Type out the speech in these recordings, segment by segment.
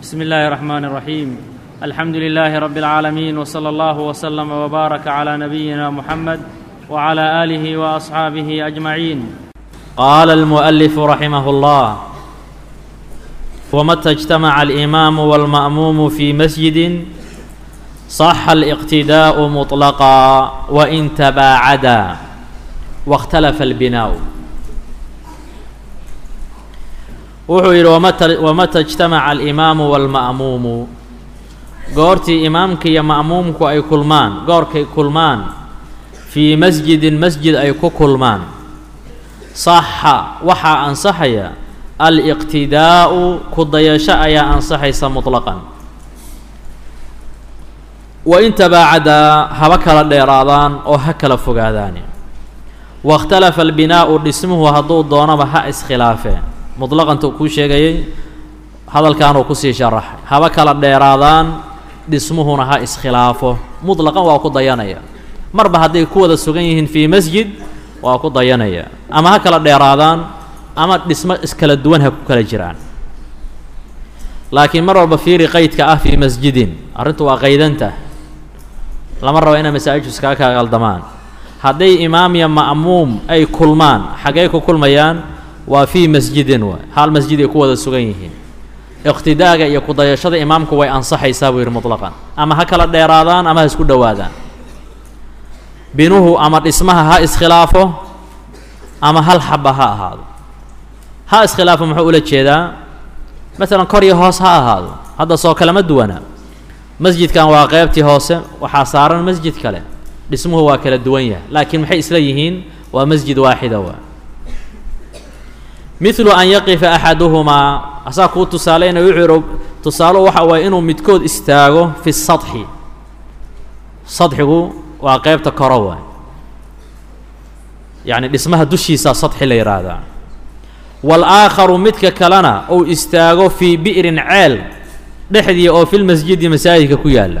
بسم الله الرحمن الرحيم الحمد لله رب العالمين وصلى الله وسلم وبارك على نبينا محمد وعلى اله واصحابه اجمعين قال المؤلف رحمه الله ومتى اجتمع الامام والماموم في مسجد صح الاقتداء مطلقا وان تباعدا واختلف البناء wuxuu yidhi wamata wamata ijtamaca alimaamu waalma'muumu goortii imaamka iyo ma'muumku ay kulmaan goorkay kulmaan fii masjidin masjid ay ku kulmaan saxa waxaa ansaxaya aliqtidaa'u ku dayasho ayaa ansaxaysa mutlaqan wa in tabaacadaa haba kala dheeraadaan oo ha kala fogaadaan wakhtalafa albinaa'u dhismuhu hadduu doonaba ha iskhilaafeen mutlaqanta kuu sheegayay hadalkaanuu kusii sharaxay haba kala dheeraadaan dhismuhuna ha iskhilaafo mutlaqan waa ku dayanaya marba hadday ku wada sugan yihiin fii masjid waa ku dayanaya ama ha kala dheeraadaan ama dhismo iskala duwan ha ku kala jiraan laakiin mar walba fiiri qaydka ah fii masjidin arrintu waa qaydanta lama rabo inay masaajidku iskaga kaa qaldamaan hadday imaam iyo ma'muum ay kulmaan xaggey ku kulmayaan waa fii masjidin waay hal masjid ay ku wada sugan yihiin iqtidaaga iyo kudayashada imaamku way ansaxaysaa buu yidhi mutlaqan ama ha kala dheeraadaan ama ha isku dhowaadaan binuhu ama dhismaha ha iskhilaafo ama hal xaba ha ahaado ha iskhilaafo muxuu ula jeedaa masalan kor iyo hoos ha ahaado hadda soo kalama duwana masjidkan waa qeybtii hoose waxaa saaran masjid kale dhismuhu waa kala duwan yahay laakiin maxay isla yihiin waa masjid waaxida waa midlu an yaqifa axaduhumaa asaa kuu tusaaleyna wuxuu yihi tusaalo waxa waaye inuu midkood istaago fi sadxi sadxigu waa qeybta koro waay yacni dhismaha dushiisaa sadxi la yidhaahdaa waal-aakharu midka kalena uu istaago fii bi'rin ceel dhexdii oo filmasjidi masaajidka ku yaalla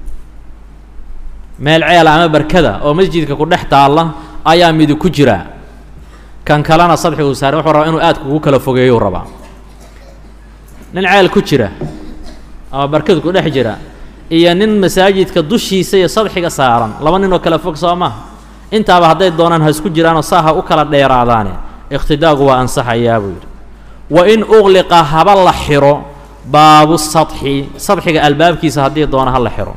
meel ceela ama barkada oo masjidka ku dhex taalla ayaa midi ku jira kan kalena sadxiguu saare wuxuu rabaa inuu aad kugu kala fogeeyou rabaa nin ceel ku jira ama barkad ku dhex jira iyo nin masaajidka dushiisa iyo sadxiga saaran laba nin oo kala fog soo maha intaaba hadday doonaan ha isku jiraanoo saa ha u kala dheeraadaane iqhtidaagu waa ansaxayaa buu yidhi wa in uqliqa haba la xiro baabu sadxi sadxiga albaabkiisa haddii doona ha la xiro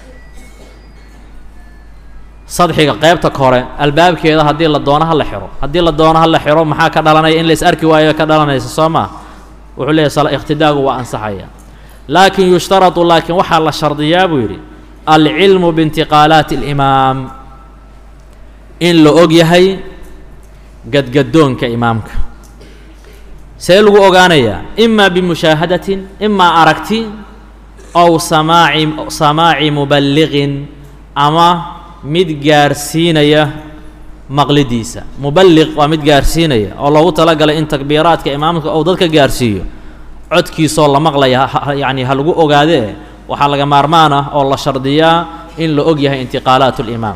sadxiga qeybta kore albaabkeeda haddii la doono ha la xiro haddii la doono ha la xiro maxaa ka dhalanaya in la is arki waayo ka dhalanaysa soo maa wuxuu leeyahy ikhtidaagu waa ansaxaya laakin yushtaradu laakiin waxaa la shardiyaa buu yidhi alcilmu biintiqaalaati alimaam in la og yahay gadgadoonka imaamka see lagu ogaanayaa imaa bimushaahadatin imaa aragti ow samaaci samaaci muballiqin ama mid gaarsiinaya maqlidiisa muballiq waa mid gaarsiinaya oo loogu talagalay in takbiiraadka imaamka ou dadka gaarsiiyo codkiisoo la maqlaya yacni ha lagu ogaadee waxaa laga maarmaan ah oo la shardiyaa in la og yahay intiqaalaat limaam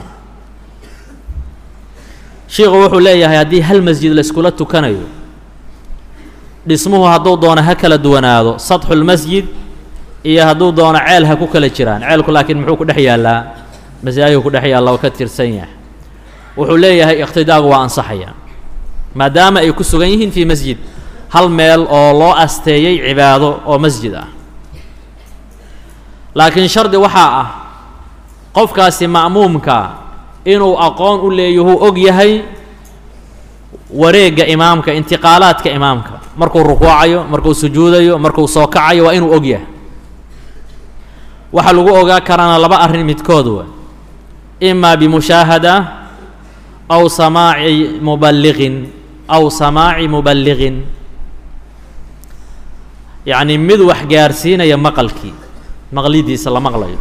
sheikhu wuxuu leeyahay haddii hal masjid layskula tukanayo dhismuhu hadduu doono ha kala duwanaado sadxulmasjid iyo hadduu doono ceel ha ku kala jiraan ceelku laakiin muxuu ku dhex yaallaa masaajidku ku dhex yaalla oo ka tirsan yahay wuxuu leeyahay iqhtidaagu waa ansaxaya maadaama ay ku sugan yihiin fii masjid hal meel oo loo asteeyey cibaado oo masjid ah laakiin shardi waxaa ah qofkaasi ma'muumka inuu aqoon u leeyahuu og yahay wareegga imaamka intiqaalaadka imaamka markuu rukuucayo markuu sujuudayo markuu soo kacayo waa inuu og yahay waxaa lagu ogaa karaana laba arrin midkood wa imaa bimushaahada aw samaaci muballiqin aw samaaci muballiqin yacni mid wax gaarsiinaya maqalkii maqlidiisa la maqlayo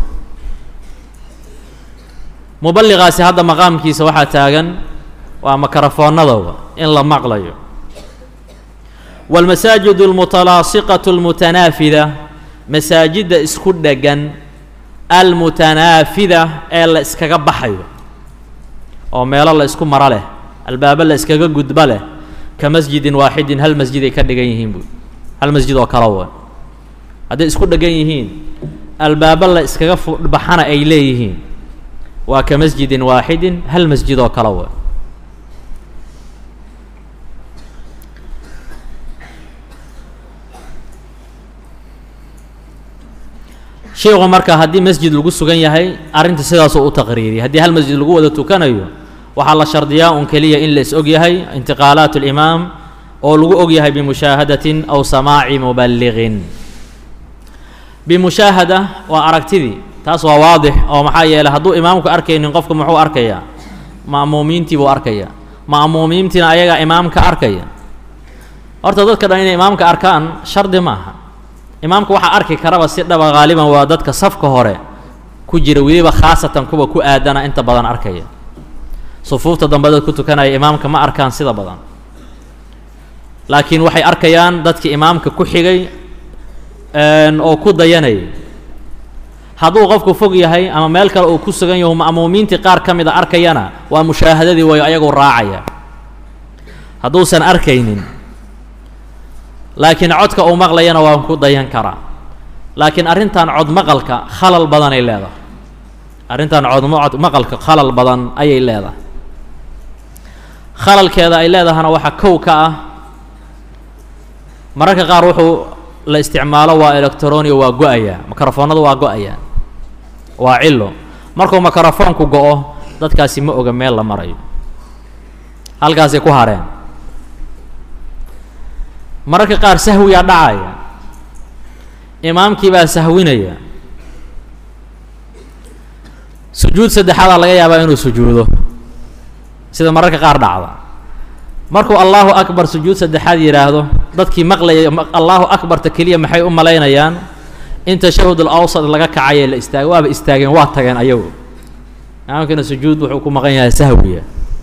muballiqaasi hadda maqaamkiisa waxaa taagan waa makarafoonadooda in la maqlayo waalmasaajidu almutalaasiqatu almutanaafida masaajidda isku dheggan almutanaafida ee la iskaga baxayo oo meelo la isku maro leh albaabo la iskaga gudbo leh ka masjidin waaxidin hal masjid ay ka dhigan yihiin buui hal masjid oo kale wa hadday isku dhegan yihiin albaabo la iskaga baxana ay leeyihiin waa ka masjidin waaxidin hal masjid oo kale wa sheikhu marka haddii masjid lagu sugan yahay arrinta sidaasuu u taqriiriyay haddii hal masjid lagu wada tukanayo waxaa la shardiyaa un keliya in la is og yahay intiqaalaat اlimaam oo lagu og yahay bimushaahadatin aw samaaci muballiqin bimushaahada waa aragtidii taas waa waadix oo maxaa yeeley hadduu imaamku arkaynin qofku muxuu arkayaa ma'muumiintii buu arkayaa ma'muumiintiina ayagaa imaamka arkaya horta dadka dhan inay imaamka arkaan shardi maaha imaamka waxaa arki karaba si dhaba haaliban waa dadka safka hore ku jira weliba khaasatan kuwa ku aadana inta badan arkaya sufuufta dambe dad ku tukanaya imaamka ma arkaan sida badan laakiin waxay arkayaan dadkii imaamka ku xigay oo ku dayanayay hadduu qofku fog yahay ama meel kale uu ku sugan yahu ma'muumiintii qaar ka mid a arkayana waa mushaahadadii wayo ayagu raacaya hadduusan arkaynin laakiin codka uu maqlayana waa ku dayan karaa laakiin arrintan cod maqalka khalal badanay leedahay arrintan cod cod maqalka khalal badan ayay leedahay khalalkeeda ay leedahana waxaa kow ka ah mararka qaar wuxuu la isticmaalo waa electroniya waa go-ayaa mikrofoonadu waa go-ayaa waa cilo markuu mikrofoonku go-o dadkaasi ma oga meel la marayo halkaasay ku hareen mararka qaar sahwiyaa dhacaya imaamkii baa sahwinaya sujuud saddexaadaa laga yaabaa inuu sujuudo sida mararka qaar dhacda markuu allahu akbar sujuud saddexaad yidhaahdo dadkii maqlaya allahu akbarta keliya maxay u malaynayaan in tashahud alawsad laga kacaye la istaagay waaba istaageen waa tageen ayagu imaamkiina sujuud wuxuu ku maqan yahay sahwiya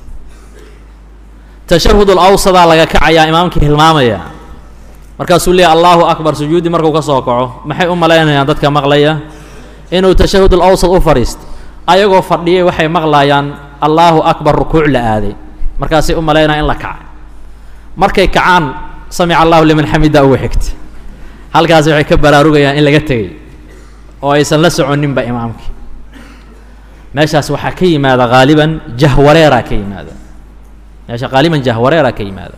tashahud alawsadaa laga kacayaa imaamkii hilmaamaya markaasuu leeyahy allahu akbar sujuuddii markuu ka soo kaco maxay u malaynayaan dadka maqlaya inuu tashahud alawsad u fadhiisto ayagoo fadhiyay waxay maqlayaan allahu akbar rukuuc la aaday markaasay u malaynayaan in la kacay markay kacaan samica allahu liman xamida ugu xigta halkaasi waxay ka baraarugayaan in laga tegay oo aysan la soconinba imaamkii meeshaas waxaa ka yimaada haaliban jahwareeraa ka yimaada meesha haaliban jahwareeraa ka yimaada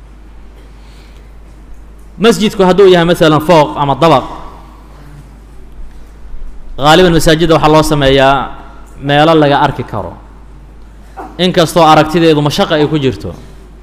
masjidku hadduu yahay maalan fooq ama dabaq haaliban masaajidda waxaa loo sameeyaa meelo laga arki karo inkastoo aragtideedu mashaqa ay ku jirto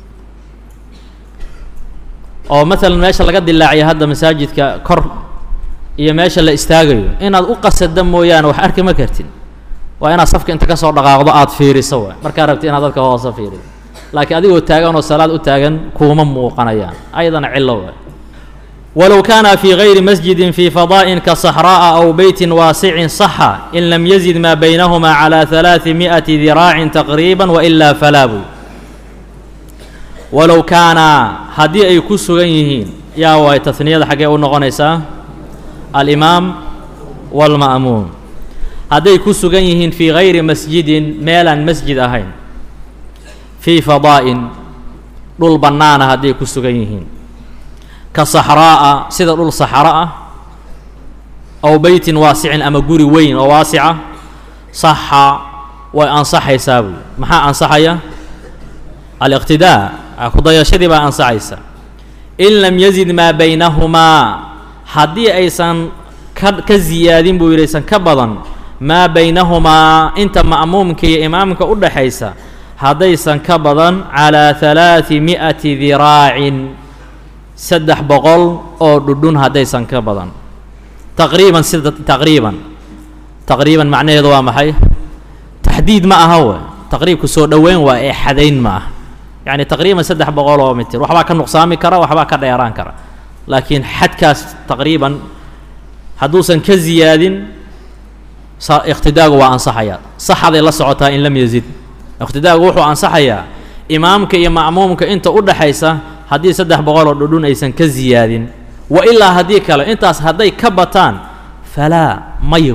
oo maalan meesha laga dilaaciya hadda masaajidka kor iyo meesha la istaagayo inaad u qasada mooyaane wax arki ma kartin waa inaad safka inta kasoo dhaqaaqdo aada fiiriso waay markaa rabti inaad dadka hoose fiirido laakiin adigoo taagan oo salaad u taagan kuuma muuqanayaan ayadana cillo waay walow kaana fii gayri masjidin fii fadaa'in ka saxraa'a aw beytin waasicin saxa in lam yazid maa baynahumaa calaa halaadi mi'ati diraacin taqriiban wailaa falaabu walow kaana haddii ay ku sugan yihiin yaa waay tasniyada xaggee u noqonaysaa alimaam waalma'muum hadday ku sugan yihiin fii gayri masjidin meelaan masjid ahayn fii fadaa'in dhul bannaana hadday ku sugan yihiin ka saxraa'a sida dhul saxro ah aw beytin waasicin ama guri weyn oo waasica saxa way ansaxaysaa buy maxaa ansaxaya aliqtidaa kudayashadii baa ansaxaysa in lam yazid maa baynahumaa haddii aysan ka ka ziyaadin buu yidhi aysan ka badan maa baynahumaa inta ma'muumka iyo imaamka u dhaxaysa haddaysan ka badan calaa halaadi mi'ati diraacin saddex boqol oo dhudhun haddaysan ka badan taqriiban sida taqriiban taqriiban macnaheedu waa maxay taxdiid ma aha we taqriibku soo dhoweyn waa ee xadayn ma aha yacni taqriiban saddex boqol oo mitir waxbaa ka nuqsaami kara waxbaa ka dheeraan kara laakiin xadkaas taqriiban hadduusan ka ziyaadin sa iqtidaagu waa ansaxayaa saxaday la socotaa in lam yazid iqtidaagu wuxuu ansaxayaa imaamka iyo ma'muumka inta u dhaxaysa haddii saddex boqol oo dhudhun aysan ka ziyaadin wa ilaa haddii kale intaas hadday ka bataan falaa maya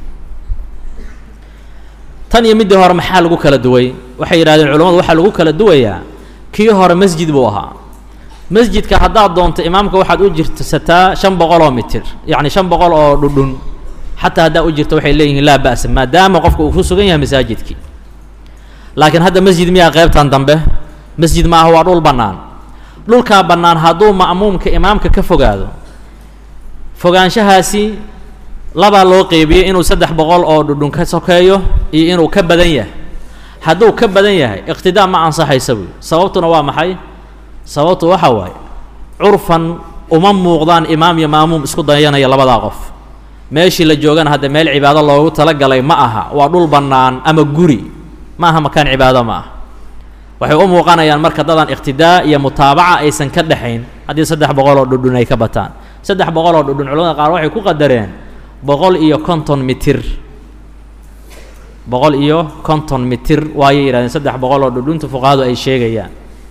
tan iyo middii hore maxaa lagu kala duway waxay yidhahdeen culamadu waxaa lagu kala duwayaa kii hore masjid buu ahaa masjidka haddaad doonto imaamka waxaad u jirsataa shan boqol oo mitir yacni shan boqol oo dhudhun xataa haddaa u jirto waxay leeyihiin laa ba'sa maadaama qofka uu ku sugan yahay masaajidkii laakiin hadda masjid miyaa qaybtan dambe masjid ma aha waa dhul bannaan dhulkaa bannaan hadduu ma'muumka imaamka ka fogaado fogaanshahaasi labaa loo qeybiyey inuu saddex boqol oo dhudhun ka sokeeyo iyo inuu ka badan yahay hadduu ka badan yahay iqtidaa ma ansaxaysa buy sababtuna waa maxay sababtu waxa waaye curfan uma muuqdaan imaam iyo maamuum isku dayanaya labadaa qof meeshii la joogana hadda meel cibaado loogu talagalay ma aha waa dhul bannaan ama guri ma aha makaan cibaado ma aha waxay u muuqanayaan marka dadan iqtidaa iyo mutaabaca aysan ka dhexayn haddii saddex boqol oo dhudhun ay ka bataan saddex boqol oo dhudhun culamada qaar waxay ku qadareen boqol iyo konton mitir boqol iyo konton mitir waayay yidhahdeen saddex boqol oo dhudhunta fuqahadu ay sheegayaan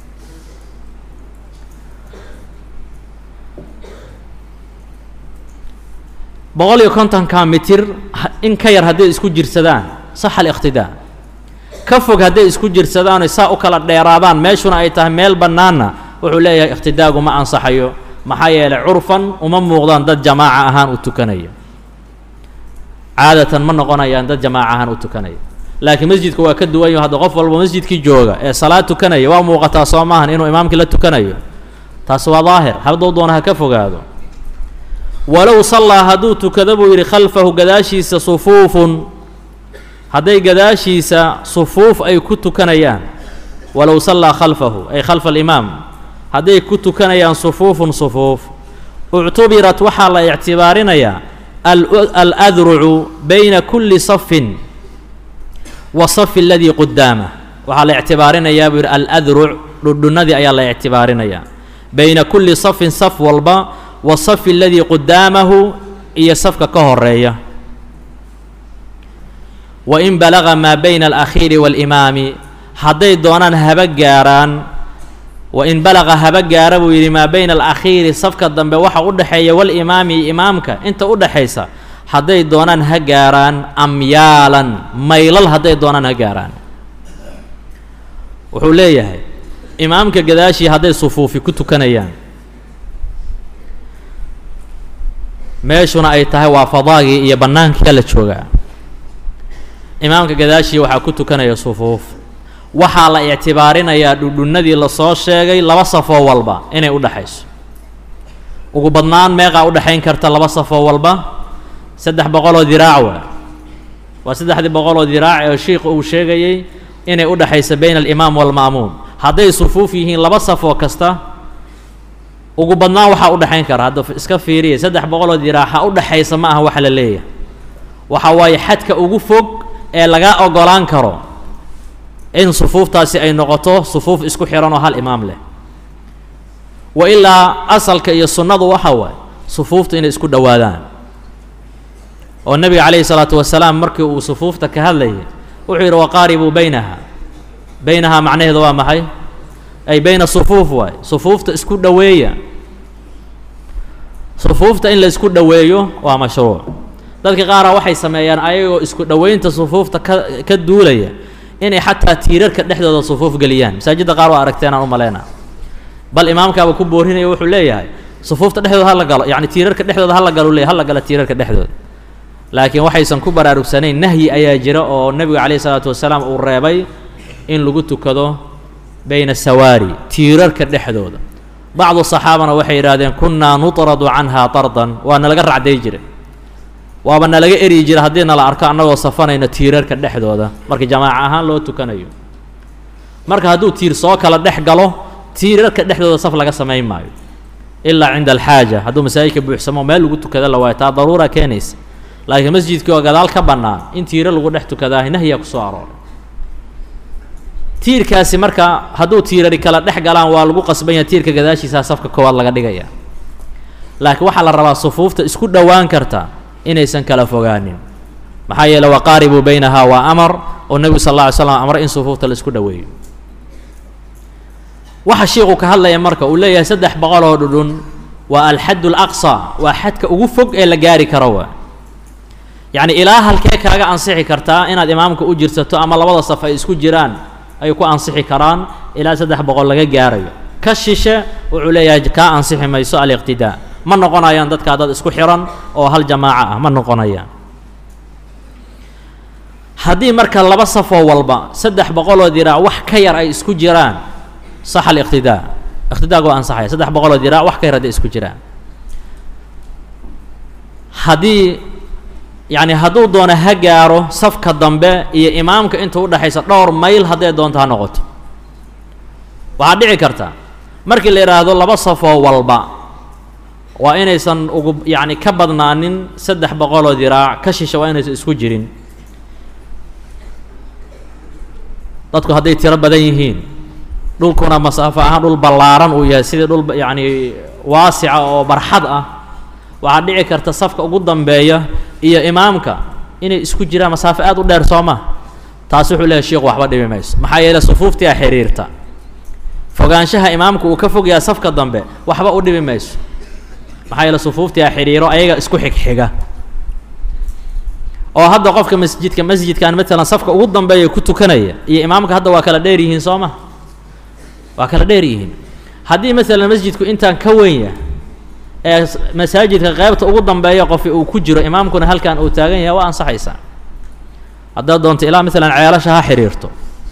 boqol iyo kontonka mitir in ka yar hadday isku jirsadaan sax aliqtidaa ka fog hadday isku jirsadaan saa u kala dheeraadaan meeshuna ay tahay meel bannaanna wuxuu leeyahay iqtidaagu ma ansaxayo maxaa yeelay curfan uma muuqdaan dad jamaaca ahaan u tukanaya caadatan ma noqonayaan dad jamaaca ahaan u tukanaya laakiin masjidka waa ka duwan yaho hadda qof walba masjidkii jooga ee salaad tukanaya waa muuqataa soo maahan inuu imaamkii la tukanayo taas waa daahir hadduu doona ha ka fogaado walow sallaa hadduu tukado buu yidhi khalfahu gadaashiisa sufuufun hadday gadaashiisa sufuuf ay ku tukanayaan walow sallaa khalfahu ay khalfa alimaam hadday ku tukanayaan sufuufun sufuuf uctubirat waxaa la ictibaarinayaa aladrucu bayna kulli safin wa safi aladii qudaamah waxaa la ictibaarinayaa buu yidhi aladruc dhudhunnadii ayaa la ictibaarinayaa bayna kulli safin saf walba wa safi aladii qudaamahu iyo safka ka horeeya wa in balaga maa bayna alakhiiri waalimaami hadday doonaan haba gaaraan wa in balaga haba gaara buu yidhi maa bayna alakhiiri safka dambe waxa u dhexeeya walimaami iyo imaamka inta u dhexaysa hadday doonaan ha gaaraan amyaalan maylal hadday doonaan ha gaaraan wuxuu leeyahay imaamka gadaashii hadday sufuufi ku tukanayaan meeshuna ay tahay waa fadaagii iyo bannaankia la joogaa imaamka gadaashii waxaa ku tukanaya sufuuf waxaa la ictibaarinayaa dhudhunnadii lasoo sheegay laba safoo walba inay u dhexayso ugu badnaan meeqaa u dhexayn karta laba safoo walba saddex boqoloo diraac waa waa saddexdii boqoloo diraac ee shiikhu uu sheegayey inay u dhexayso bayna alimaam waalma'muum hadday sufuuf yihiin laba safoo kasta ugu badnaan waxaa u dhexayn kara hadda iska fiiriya saddex boqoloo diraaxa u dhexaysa ma aha waxa la leeyahay waxa waaye xadka ugu fog ee laga ogolaan karo in sufuuftaasi ay noqoto sufuuf isku xihan oo hal imaam leh wa ilaa asalka iyo sunnadu waxa waaye sufuufta inay isku dhowaadaan oo nebiga calayhi salaatu wasalaam markii uu sufuufta ka hadlayay wuxuu yidhi waqaaribuu baynaha baynahaa macnaheedu waa maxay ay bayna sufuuf waay sufuufta isku dhoweeya sufuufta in la isku dhoweeyo waa mashruuc dadka qaara waxay sameeyaan ayagoo isku dhoweynta sufuufta ka ka duulaya inay xataa tiirarka dhexdooda sufuuf geliyaan masaajidda qaar waa aragteen aan u maleyna bal imaamkaaba ku boorinaya wuxuu leeyahay sufuufta dhexdooda hala galo yacni tiirarka dhexdooda hala galo leeyahy hala galo tiirarka dhexdooda laakiin waxaysan ku baraarugsanayn nahyi ayaa jira oo nebiga calayhi salaatu wasalaam uu reebay in lagu tukado bayna sawaari tiirarka dhexdooda bacdu saxaabana waxay yidhahdeen kunnaa nutradu canhaa tardan waa nalaga racday jira waaba nalaga eryi jira haddii nala arko annagoo safanayno tiirarka dhexdooda marka jamaaca ahaan loo tukanayo marka hadduu tiir soo kala dhex galo tiirarka dhexdooda saf laga samayn maayo ilaa cinda alxaaja hadduu masaajidka buuxsamo meel lagu tukada la waayo taa daruura keenaysa laakiin masjidkii oo gadaal ka bannaan in tiiro lagu dhex tukadaa nahyaa ku soo arooray tiirkaasi marka hadduu tiirari kala dhex galaan waa lagu qasban yahay tiirka gadaashiisaa safka koowaad laga dhigaya laakiin waxaa la rabaa sufuufta isku dhowaan karta inaysan kala fogaanin maxaa yeele waqaaribuu baynahaa waa amar oo nebigu sal alla alay slam amre in sufuufta la isku dhoweeyo waxa shiiku ka hadlaya marka uu leeyahay saddex boqol oo dhudhun waa alxadd alaqsa waa xadka ugu fog ee la gaari karo waa yacni ilaa halkee kaaga ansixi kartaa inaad imaamka u jirsato ama labada saf ay isku jiraan ay ku ansixi karaan ilaa saddex boqol laga gaarayo ka shishe wuxuu leeyahay kaa ansixi mayso aliqtidaa ma noqonayaan dadkaa dad isku xiran oo hal jamaaco ah ma noqonayaan haddii marka laba safoo walba saddex boqoloo diraac wax ka yar ay isku jiraan sax aliqtidaa iqtidaaga waa ansaxaya saddex boqoloo diraac wax ka yar hadday isku jiraan haddii yacni hadduu doono ha gaaro safka dambe iyo imaamka inta udhexaysa dhowr mayl hadday doonto ha noqoto waxaa dhici karta markii la yidhaahdo laba safoo walba waa inaysan ugu yacni ka badnaanin saddex boqoloo diraac ka shisha waa inaysan isku jirin dadku hadday tiro badan yihiin dhulkuna masaafo ahaan dhul ballaaran uu yahay sidii dhul yacni waasica oo barxad ah waxaa dhici karta safka ugu dambeeya iyo imaamka inay isku jiraan masaafo aad u dheer soo ma taasi wuxuu leeyahy sheikhu waxba dhibi mayso maxaa yeeley sufuuftiia xiriirta fogaanshaha imaamku uu ka fogyaha safka dambe waxba u dhibi mayso maxaa yeele sufuuftiia xidhiiro ayaga isku xigxiga oo hadda qofka masjidka masjidkan matalan safka ugu dambeeya ku tukanaya iyo imaamka hadda waa kala dheer yihiin soo ma waa kala dheer yihiin haddii masalan masjidku intaan ka weyn yahay ee masaajidka qeybta ugu dambeeya qofi uu ku jiro imaamkuna halkan uu taagan yahay waa ansaxaysaa haddaad doonto ilaa masalan ceelasha ha xidhiirto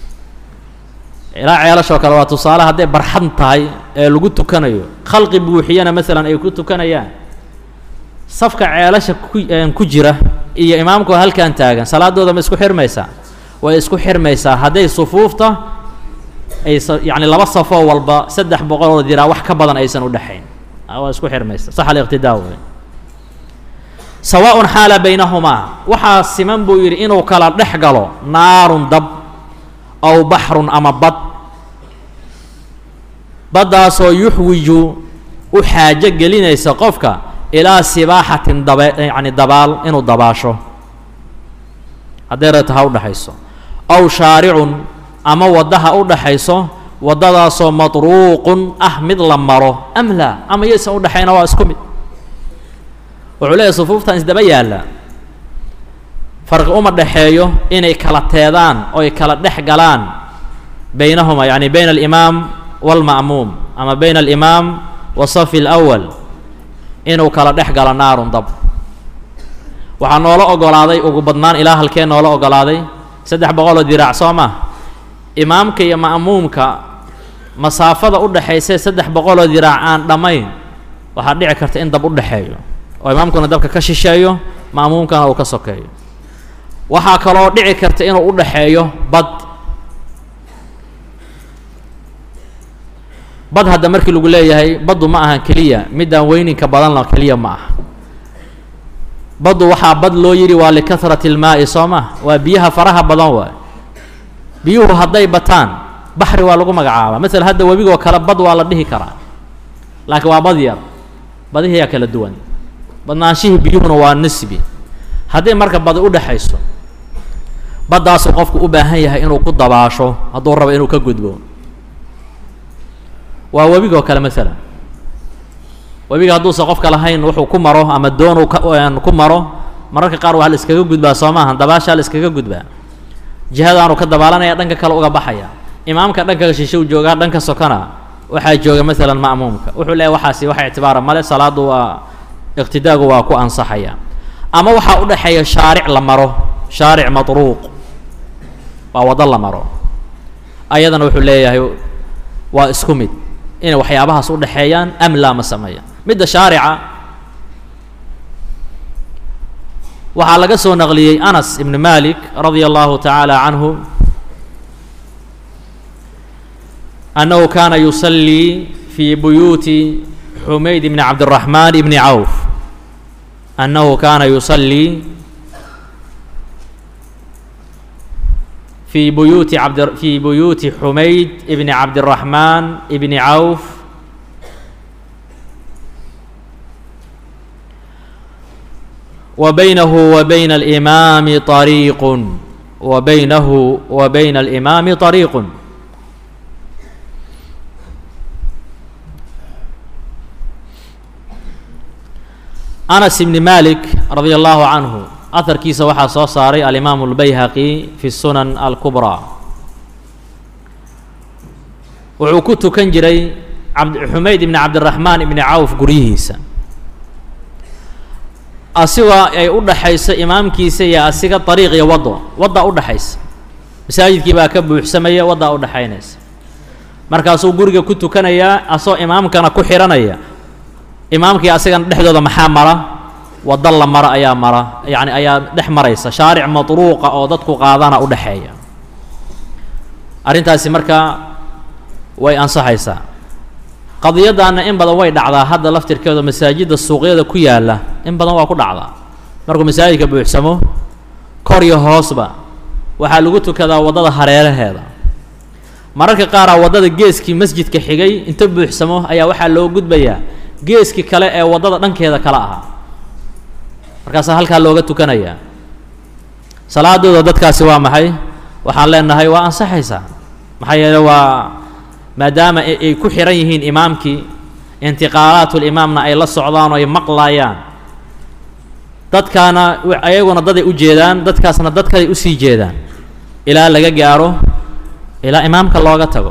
ilaa ceelashoo kale waa tusaale hadday barxad tahay ee lagu tukanayo khalqi buuxiyana masalan ay ku tukanayaan safka ceelasha ku ku jira iyo imaamku halkan taagan salaadooda ma isku xirmaysaa way isku xirmaysaa hadday sufuufta aysa yacni laba safoo walba saddex boqoloo diraa wax ka badan aysan u dhexayn waa isku xirmaysa sax aliqtidaa wey sawaaءun xaala baynahumaa waxaa siman buu yidhi inuu kala dhex galo naarun dab aw baxrun ama bad baddaasoo yuxwiju u xaajo gelinaysa qofka ilaa sibaaxatin dabe yacni dabaal inuu dabaasho hadday reeta ha u dhexayso aw shaaricun ama wadda ha u dhexayso waddadaasoo matruuqun ah mid la maro am laa ama yaysan u dhexayna waa isku mid wuxuu leeyahy sufuuftan isdaba yaalla farqi uma dhexeeyo inay kala teedaan oy kala dhex galaan baynahuma yacni bayna alimaam waalma'muum ama bayna alimaam wa safi alawal inuu kala dhex galo naarun dab waxaa noola ogolaaday ugu badnaan ilaa halkee noola ogolaaday saddex boqoloo diraac soo ma imaamka iyo ma'muumka masaafada u dhexaysa saddex boqoloo diraac aan dhammayn waxaa dhici karta in dab u dhexeeyo oo imaamkuna dabka ka shisheeyo ma'muumkana uu ka sokeeyo waxaa kaloo dhici karta inuu u dhexeeyo bad bad hadda markii lagu leeyahay baddu ma ahan keliya midaan weyninka badanla keliya ma aha baddu waxaa bad loo yidhi waa likahrati ilmaa'i soo ma waa biyaha faraha badan waay biyuhu hadday bataan baxri waa lagu magacaabaa masala hadda webigoo kale bad waa la dhihi karaa laakiin waa bad yar badihiyaa kala duwan badnaanshihii biyuhuna waa nisbi haddii marka badi u dhexayso baddaasuu qofku u baahan yahay inuu ku dabaasho hadduu rabo inuu ka gudbo waa webigoo kale masalan webiga hadduusan qofka lahayn wuxuu ku maro ama doonuu ku maro mararka qaar waa la iskaga gudbaa soo maaha dabaashaa la iskaga gudbaa jihadaanuu ka dabaalanaya dhanka kale uga baxaya imaamka dhanka shishe u joogaa dhanka sokona waxaa jooga masalan ma'muumka wuxuu leeyahy waxaasi waxa ictibaara male salaadu waa iqtidaagu waa ku ansaxaya ama waxaa u dhexeeya shaaric la maro shaaric matruuq waa waddo la maro ayadana wuxuu leeyahay waa isku mid inay waxyaabahaas u dhexeeyaan am laa ma sameeya midda shaarica waxaa laga soo naqliyey anas ibn malik radia allahu tacaala canhu annahu kaana yusallii fi buyuuti xumayd bni cabdiraxmaan ibni cawf annahu kaana yusallii في بيوت عبد في بيوت حميد ابن عبد الرحمن ابن عوف وبينه وبين الإمام طريق وبينه وبين الإمام طريق أنس بن مالك رضي الله عنه aharkiisa waxaa soo saaray alimaamu اlbayhaqi fi sunan alkubraa wuxuu ku tukan jiray cabd xumayd ibni cabdiraxmaan ibni cawf guryihiisa asigoo ay u dhaxayso imaamkiisa iyo asiga dariiq iyo waddo waddaa u dhaxaysa masaajidkii baa ka buuxsamaya waddaa u dhaxaynaysa markaasuu guriga ku tukanayaa asoo imaamkana ku xihanaya imaamkii asigana dhexdooda maxaa mara waddo la maro ayaa mara yacni ayaa dhex maraysa shaaric madruuqa oo dadku qaadana u dhexeeya arrintaasi markaa way ansaxaysaa qadiyaddaana in badan way dhacdaa hadda laftirkeeda masaajidda suuqyada ku yaalla in badan waa ku dhacdaa markuu masaajidka buuxsamo kor iyo hoosba waxaa lagu tukadaa waddada hareeraheeda mararka qaaraa waddada geeskii masjidka xigay inta buuxsamo ayaa waxaa loo gudbayaa geeskii kale ee waddada dhankeeda kale ahaa markaasaa halkaa looga tukanayaa salaadooda dadkaasi waa maxay waxaan leenahay waa ansaxaysaa maxaa yeele waa maadaama ay ku xihan yihiin imaamkii intiqaalaatulimaamna ay la socdaan oo ay maqlaayaan dadkaana ayaguna daday u jeedaan dadkaasna dadkaday usii jeedaan ilaa laga gaaro ilaa imaamka looga tago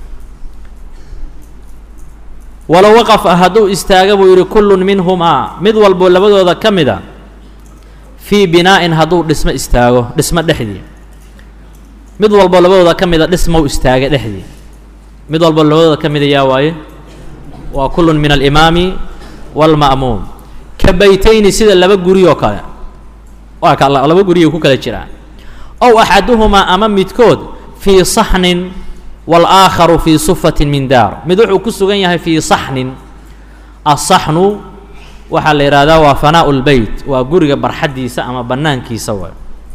walow waqafa hadduu istaaga buu yidhi kullun minhumaa mid walbo labadooda ka mida fii binaa'in hadduu dhismo istaago dhismo dhexdii mid walbo labadooda ka mida dhismow istaaga dhexdii mid walbo labadooda ka mida yaa waaye waa kullun min alimaami waalma'muum ka baytayni sida laba guri oo kale waa ka laba guriyay ku kala jiraan ow axaduhumaa ama midkood fii saxnin wاlآakharu fii sufatin min daar mid wuxuu ku sugan yahay fii saxnin asaxnu waxaa la yidhahdaa waa fanaaءu اlbeyt waa guriga barxaddiisa ama banaankiisa way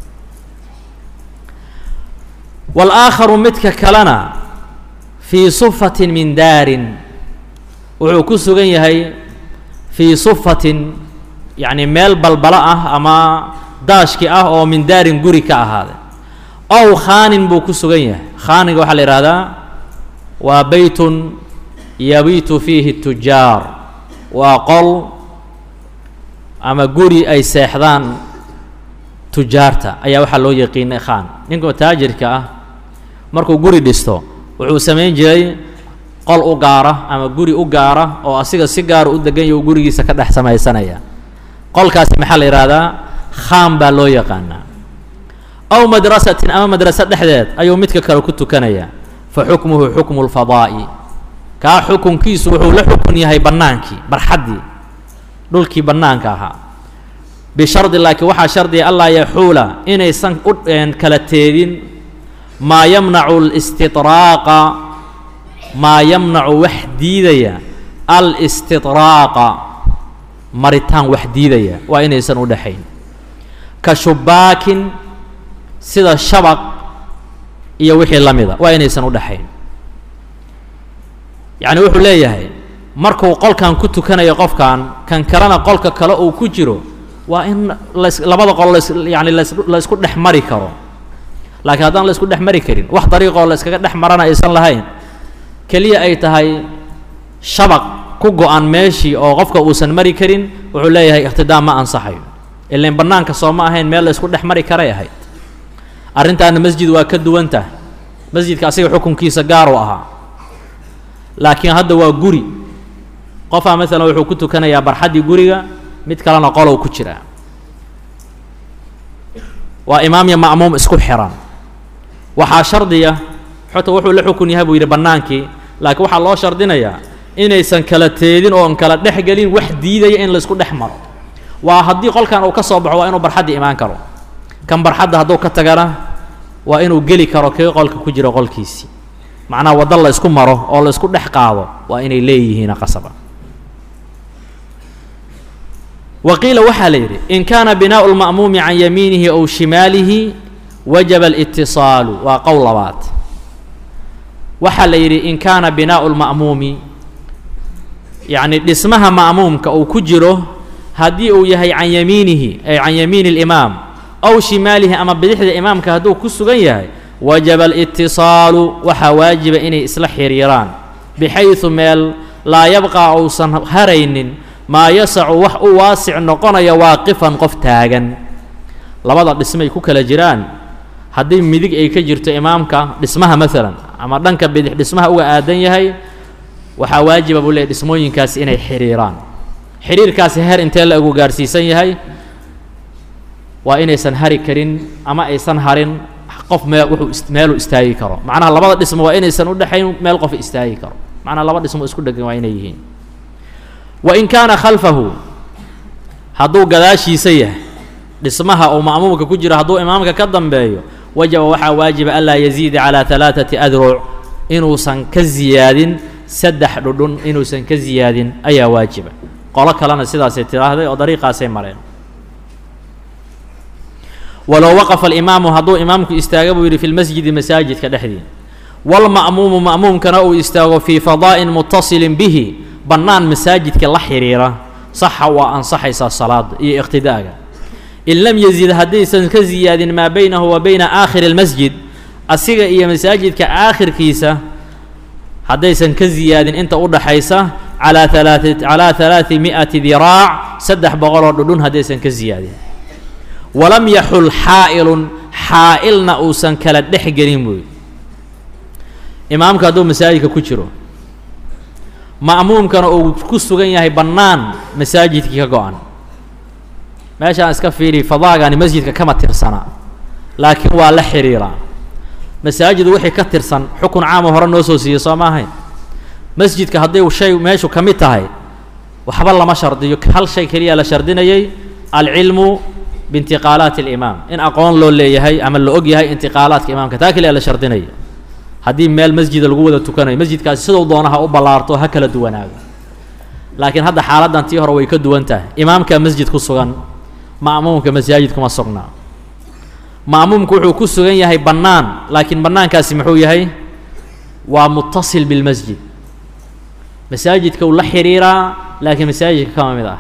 wاlآakharu midka kalena fii sufatin min daarin wuxuu ku sugan yahay fii sufatin yacni meel balbalo ah ama daashki ah oo min daarin guri ka ahaaday ow khaanin buu ku sugan yahay khaaniga waxaa la yidhahdaa waa beytun yabiitu fiihi tujaar waa qol ama guri ay seexdaan tujaarta ayaa waxaa loo yaqiinay khaan ninka taajirka ah markuu guri dhisto wuxuu samayn jiray qol u gaara ama guri u gaara oo asiga si gaara u degan ya u gurigiisa ka dhex samaysanaya qolkaasi maxaa la yidhahdaa khaan baa loo yaqaanaa aw madrasatin ama madraso dhexdeed ayuu midka kale ku tukanayaa fa xukmuhu xukmu lfadaa'i kaa xukunkiisu wuxuu la xukun yahay bannaankii barxaddii dhulkii bannaanka ahaa bishardi laakiin waxaa shardiga allaa yaxuula inaysan u kala teedin maa yamnacu listidraaqa maa yamnacu wax diidaya alistidraaqa maritaan wax diidaya waa inaysan u dhexayn ka shubaakin sida shabaq iyo wixii la mida waa inaysan u dhexayn yacni wuxuu leeyahay markuu qolkan ku tukanayo qofkan kan kalena qolka kale uu ku jiro waa in las labada qol las yani las la isku dhex mari karo laakiin haddaan la isku dhex mari karin wax dariiqoo la iskaga dhex marana aysan lahayn keliya ay tahay shabaq ku go-an meeshii oo qofka uusan mari karin wuxuu leeyahay ikhtidaam ma ansaxayo ilan bannaanka soo ma ahayn meel la isku dhex mari karay ahayd arrintaana masjid waa ka duwan tahay masjidka asiga xukunkiisa gaar u ahaa laakiin hadda waa guri qofaa maalan wuxuu ku tukanayaa barxaddii guriga mid kalena qolow ku jiraa waa imaam iyo ma'muum isku xiran waxaa shardiya xota wuxuu la xukun yahay buu yidhi bannaankii laakiin waxaa loo shardinayaa inaysan kala teedin oon kala dhex gelin wax diidaya in laysku dhex maro waa haddii qolkan uu ka soo baxo waa inuu barxaddii imaan karo kan barxadda hadduu ka tagana waa inuu geli karo kii qolka ku jiro qolkiisii macnaha waddo la ysku maro oo la ysku dhex qaado waa inay leeyihiin qasaba wa qiila waxaa la yidhi in kaana binaau lma'muumi can yamiinihi ow shimaalihi wajaba alitisaalu waa qowl labaad waxaa la yidhi in kaana binaau lma'muumi yacni dhismaha ma'muumka uu ku jiro haddii uu yahay can yamiinihi ay can yamiini اlimaam ow shimaalihi ama bidixda imaamka hadduu ku sugan yahay wajaba alitisaalu waxaa waajiba inay isla xiriiraan bixaysu meel laa yabqaa uusan haraynin maa yasacu wax u waasic noqonaya waaqifan qof taagan labada dhismay ku kala jiraan haddii midig ay ka jirto imaamka dhismaha maalan ama dhanka bidix dhismaha uga aadan yahay waxaa waajiba buu leeyay dhismooyinkaas inay xiriiraan xiriirkaasi heer intee la egu gaarhsiisan yahay waa inaysan hari karin ama aysan harin qof mee wuxuu meeluu istaagi karo macnaha labada dhismo waa inaysan u dhexayn meel qof istaagi karo macnaha laba dhismo isku dhegan waa inay yihiin wa in kaana khalfahu hadduu gadaashiisa yahay dhismaha uu ma'muumka ku jiro hadduu imaamka ka dambeeyo wajaba waxaa waajiba anlaa yaziida calaa halaaثati adruc inuusan ka ziyaadin saddex dhudhun inuusan ka ziyaadin ayaa waajiba qolo kalena sidaasay tidhaahday oo dariiqaasay mareen walow waqafa alimaamu hadduu imaamku istaaga buu yidhi fi lmasjidi masaajidka dhexdii walma'muumu ma'muumkana uu istaago fii fadaa'in mutasilin bihi bannaan masaajidka la xidhiira saxa waa ansaxaysaa salaada iyo iqtidaaga in lam yazid haddaysan ka ziyaadin maa baynahu wa bayna aakhiri اlmasjid asiga iyo masaajidka aakhirkiisa haddaysan ka ziyaadin inta u dhaxaysa calaa alaai calaa halaadi mi'ati diraac saddex boqoloo dhudhun haddaysan ka ziyaadin walam yaxul xaa'ilun xaa'ilna uusan kala dhex gelin buuyi imaamka hadduu masaajidka ku jiro ma'muumkana uu ku sugan yahay bannaan masaajidkii ka go-an meeshaan iska fiiri fadaagani masjidka kama tirsana laakiin waa la xidhiiraa masaajid wixii ka tirsan xukun caama hore noo soo siiyey soo ma ahayn masjidka hadday shay meeshu ka mid tahay waxba lama shardiyo hal shay keliya la shardinayay alcilmu biintiqaalaati alimaam in aqoon loo leeyahay ama la og yahay intiqaalaadka imaamka taa keliya la shardinaya haddii meel masjida lagu wada tukanayo masjidkaasi siduu doona ha u ballaarto ha kala duwanaago laakiin hadda xaaladdan tii hore way ka duwan tahay imaamka masjid ku sugan ma'muumka masaajid kuma sugnaa ma'muumku wuxuu ku sugan yahay bannaan laakiin bannaankaasi muxuu yahay waa mutasil bilmasjid masaajidka uu la xidhiiraa laakiin masaajidka kama mid ah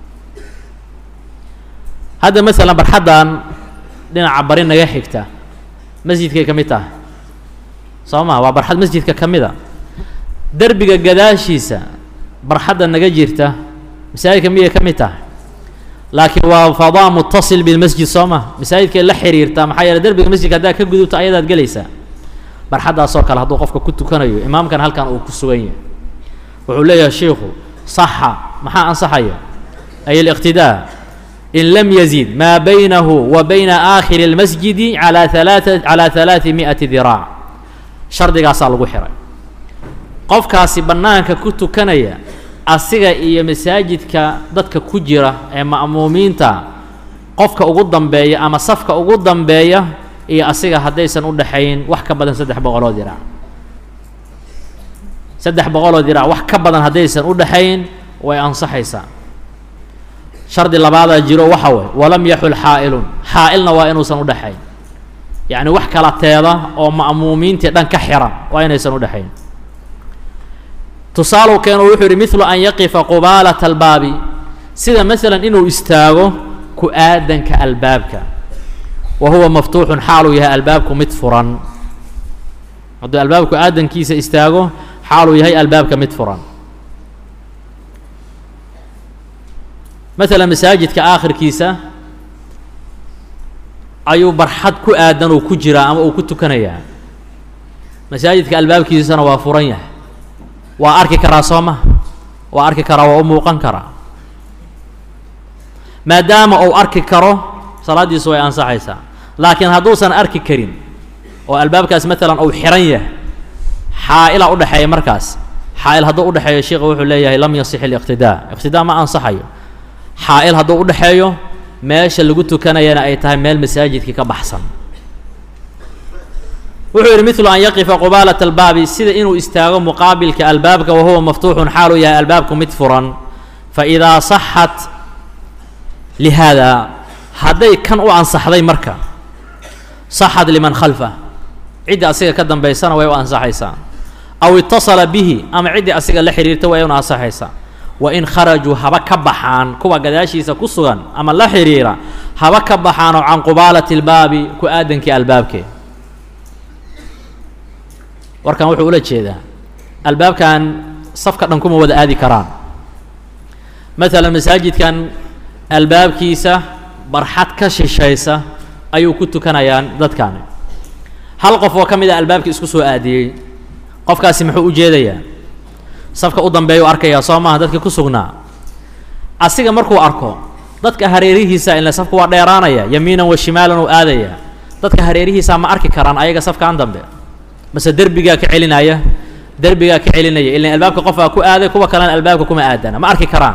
hadda masalan barxaddan dhinaca bari naga xigta masjidkay ka mid tahay soo maa waa barxad masjidka ka mid a derbiga gadaashiisa barxadda naga jirta masaajidka miyay ka mid tahay laakiin waa fadaa mutasil bilmasjid soo ma masaajidkay la xiriirtaa maxaa yeele derbiga masjidka haddaad ka gudubto ayadaad gelaysaa barxaddaasoo kale hadduu qofka ku tukanayo imaamkan halkan uu ku sugan yahay wuxuu leeyahay shiikhu saxa maxaa ansaxaya ay aliqtidaa in lam yazid maa baynahu wa bayna aakhiri اlmasjidi calaa alaaa calaa halaadi mi'ati diraac shardigaasaa lagu xihay qofkaasi bannaanka ku tukanaya asiga iyo masaajidka dadka ku jira ee ma'muumiinta qofka ugu dambeeya ama safka ugu dambeeya iyo asiga haddaysan u dhaxayn wax ka badan saddex boqoloo diraac saddex boqoloo diraac wax ka badan haddaysan u dhaxayn way ansaxaysaa shardi labaadaa jiro waxa way walam yaxul xaa'ilun xaa'ilna waa inuusan u dhaxayn yacni wax kala teeda oo ma'muumiintii dhan ka xiran waa inaysan u dhexayn tusaalu keeno wuxuu yidhi midlu an yaqifa qubaalata albaabi sida masalan inuu istaago ku aadanka albaabka wa huwa maftuuxun xaaluu yahay albaabku mid furan hadduu albaabku aadankiisa istaago xaaluu yahay albaabka mid furan masalan masaajidka aakhirkiisa ayuu barxad ku aadan uu ku jiraa ama uu ku tukanayaa masaajidka albaabkiisana waa furan yahay waa arki karaa soo ma waa arki karaa waa u muuqan karaa maadaama uu arki karo salaaddiisu way ansaxaysaa laakiin hadduusan arki karin oo albaabkaas maalan uu xiran yahay xaa'ila udhexeeya markaas xaa'il hadduu udhexeeyo sheikha wuxuu leeyahay lam yasix iliqtidaa iqtidaa ma ansaxayo xaa'il hadduu udhexeeyo meesha lagu tukanayana ay tahay meel masaajidkii ka baxsan wuxuu yidhi midlu an yaqifa qubaalata albaabi sida inuu istaago muqaabilka albaabka wa huwa maftuuxun xaaluu yahay albaabku mid furan fa idaa saxat lihaada hadday kan u ansaxday marka saxad liman khalfah ciddii asiga ka dambaysana way u ansaxaysaa aw itasala bihi ama ciddii asiga la xidhiirta way una ansaxaysaa wain kharajuu haba ka baxaan kuwa gadaashiisa ku sugan ama la xidhiira haba ka baxaanoo can qubaalati albaabi ku aadankii albaabkee warkan wuxuu ula jeedaa albaabkan safka dhan kuma wada aadi karaan maalan masaajidkan albaabkiisa barxad ka shishaysa ayuu ku tukanayaan dadkani hal qof oo ka mid a albaabkii isku soo aadiyey qofkaasi muxuu u jeedayaa safka u dambeeyu arkayaa soo maaha dadka ku sugnaa asiga markuu arko dadka hareerihiisa ila safka waa dheeraanaya yamiinan wa shimaalan uu aadaya dadka hareerihiisa ma arki karaan ayaga safkaan dambe mase derbigaa ka celinaya derbigaa ka celinaya ilan albaabka qofaa ku aaday kuwa kalena albaabka kuma aadana ma arki karaan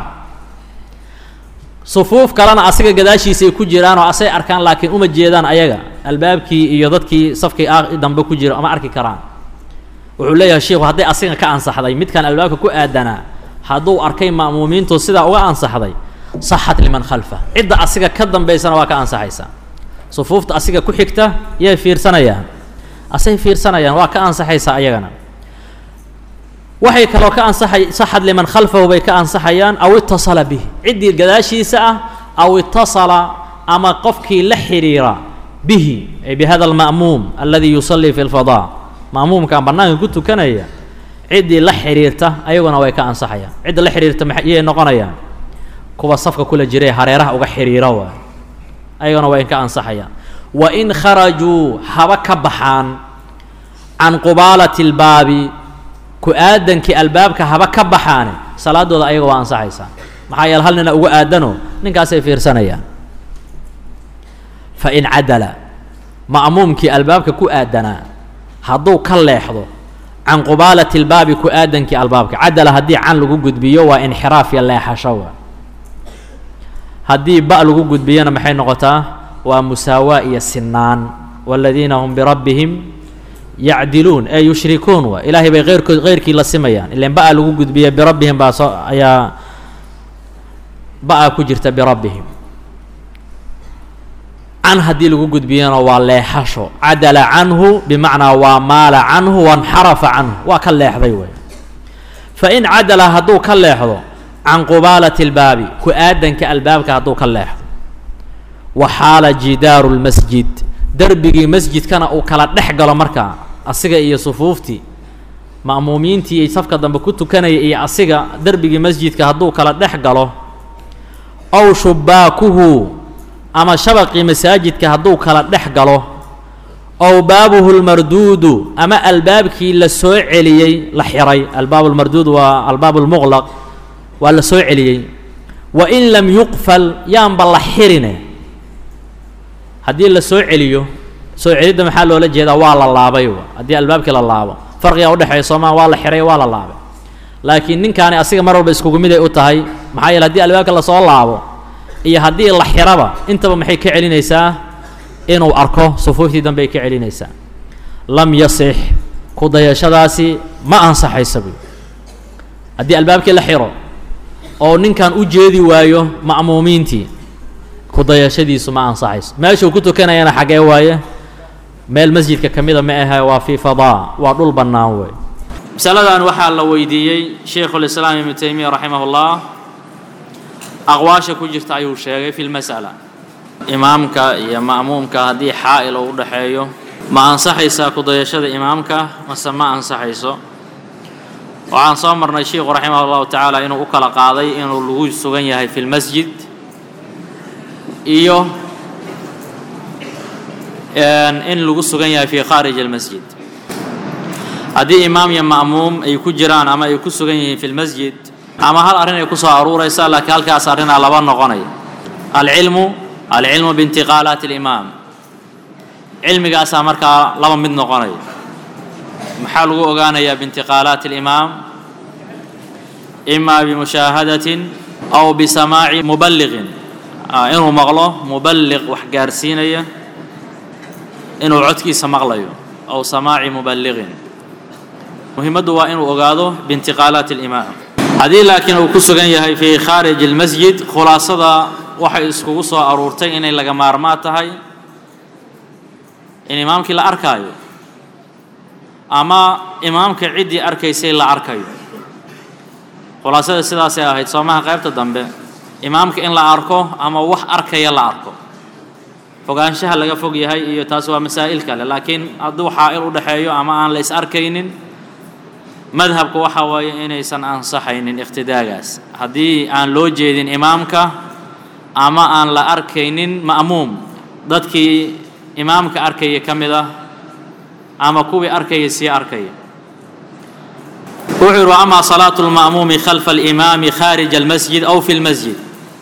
sufuuf kalena asiga gadaashiisa ay ku jiraan oo asay arkaan laakiin uma jeedaan ayaga albaabkii iyo dadkii safkii dambe ku jira ma arki karaan wuxuu leeyahay sheikhu hadday asiga ka ansaxday midkaan albaabka ku aadanaa hadduu arkay ma'muumiintu sidaa uga ansaxday saxat liman khalfa cidda asiga ka dambaysana waa ka ansaxaysaa sufuufta asiga ku xigta yay fiirsanayaan asay fiirsanayaan waa ka ansaxaysaa ayagana waxay kaloo ka ansaxay saxad liman khalfahu bay ka ansaxayaan aw itasala bih ciddii gadaashiisa ah aw itasala ama qofkii la xidhiira bihi ay bihada alma'muum aladi yusallii fi lfadaa ma'muumkaan bannaanka ku tukanaya ciddii la xidhiirta ayaguna way ka ansaxayaan cidda la xidhiirta mayay noqonayaan kuwa safka kula jiray hareeraha uga xidhiira waay ayaguna way ka ansaxayaan wa in kharajuu haba ka baxaan can qubaalati اlbaabi ku-aadankii albaabka haba ka baxaane salaadooda ayaga waa ansaxaysaa maxaa yeele hal nina ugu aadano ninkaasay fiirsanayaan fa in cadala ma'muumkii albaabka ku aadanaa hadduu ka leexdo can qubaalati اlbaabi ku-aadankii albaabka cadala haddii can lagu gudbiyo waa inxiraaf iyo leexasho wa haddii ba lagu gudbiyona maxay noqotaa waa musaawaa iyo sinaan wاladiina hum birabbihim yacdiluun ee yushrikuun wa ilaahay bay eyrkood keyrkii la simayaan ilan ba-a lagu gudbiya birabbihim baa soo ayaa ba-a ku jirta birabbihim can haddii lagu gudbiyana waa leexasho cadala canhu bimacnaa waa maala canhu wanxarafa canhu waa ka leexday wey fain cadala hadduu ka leexdo can qubaalati اlbaabi ku-aadanka albaabka hadduu ka leexdo wa xaala jidaaru lmasjid derbigii masjidkana uu kala dhex galo markaa asiga iyo sufuuftii ma'muumiintii iyo safka dambe ku tukanaya iyo asiga derbigii masjidka hadduu kala dhex galo ow shubaakuhu ama shabaqii masaajidka hadduu kala dhex galo ow baabuhu lmarduudu ama albaabkii la soo celiyey la xiray albaab lmarduud waa albaab lmuqlaq waa la soo celiyey wa in lam yuqfal yaanba la xirine haddii la soo celiyo soo celidda maxaa loola jeedaa waa la laabay haddii albaabkii la laabo farqigaa udhexeeya soomaa waa la xiray waa la laabay laakiin ninkaani asiga mar walba iskugu mid ay u tahay maxaa yeele haddii albaabka lasoo laabo iyo haddii la xiraba intaba maxay ka celinaysaa inuu arko sufuuftii dambe ay ka celinaysaa lam yasix ku dayashadaasi ma ansaxaysa buy haddii albaabkii la xiro oo ninkan u jeedi waayo ma'muumiintii ku dayashadiisu ma ansaxayso meeshuu ku tukanayana xaggee waaye meel masjidka ka mida ma ahe waa fii fadaa waa dhul bannaan wey masaladan waxaa la weydiiyey shaykhulislaam ibnu taymiya raximah ullah aqwaasha ku jirta ayuu sheegay fi lmas'ala imaamka iyo ma'muumka haddii xaa'il uu udhaxeeyo ma ansaxaysaa ku dayashada imaamka mase ma ansaxayso waxaan soo marnay sheikhu raximah allahu tacaala inuu u kala qaaday inuu lagu sugan yahay fi lmasjid iyo in lagu sugan yahay fi khaarij almasjid haddii imaam iyo ma'muum ay ku jiraan ama ay ku sugan yihiin fi lmasjid ama hal arrin ay ku soo aruuraysa laakiin halkaas arrinaa laba noqonaya alcilmu alcilmu biintiqaalaati alimaam cilmigaasaa markaa laba mid noqonaya maxaa lagu ogaanayaa biintiqaalaati alimaam ima bimushaahadatin aw bisamaaci muballiqin inuu maqlo muballiq wax gaarsiinaya inuu codkiisa maqlayo aw samaaci muballiqin muhimaddu waa inuu ogaado biintiqaalaati alimaam haddii laakiin uu ku sugan yahay fii khaariji almasjid khulaasada waxay iskugu soo aruurtay inay laga maarmaa tahay in imaamkii la arkaayo ama imaamka ciddii arkaysay la arkayo khulaasada sidaasay ahayd soomaha qaybta dambe imaamka in la arko ama wax arkaya la arko fogaanshaha laga fog yahay iyo taas waa masaa'il kale laakiin hadduu xaa'il u dhexeeyo ama aan la is arkaynin madhabku waxa waaye inaysan ansaxaynin iqtidaagaas haddii aan loo jeedin imaamka ama aan la arkaynin ma'muum dadkii imaamka arkaya ka mid ah ama kuwii arkaya sii arkaya wuxuu yihi ama salaatu lma'muumi khalfa alimaami khaarija almasjid aw fi lmasjid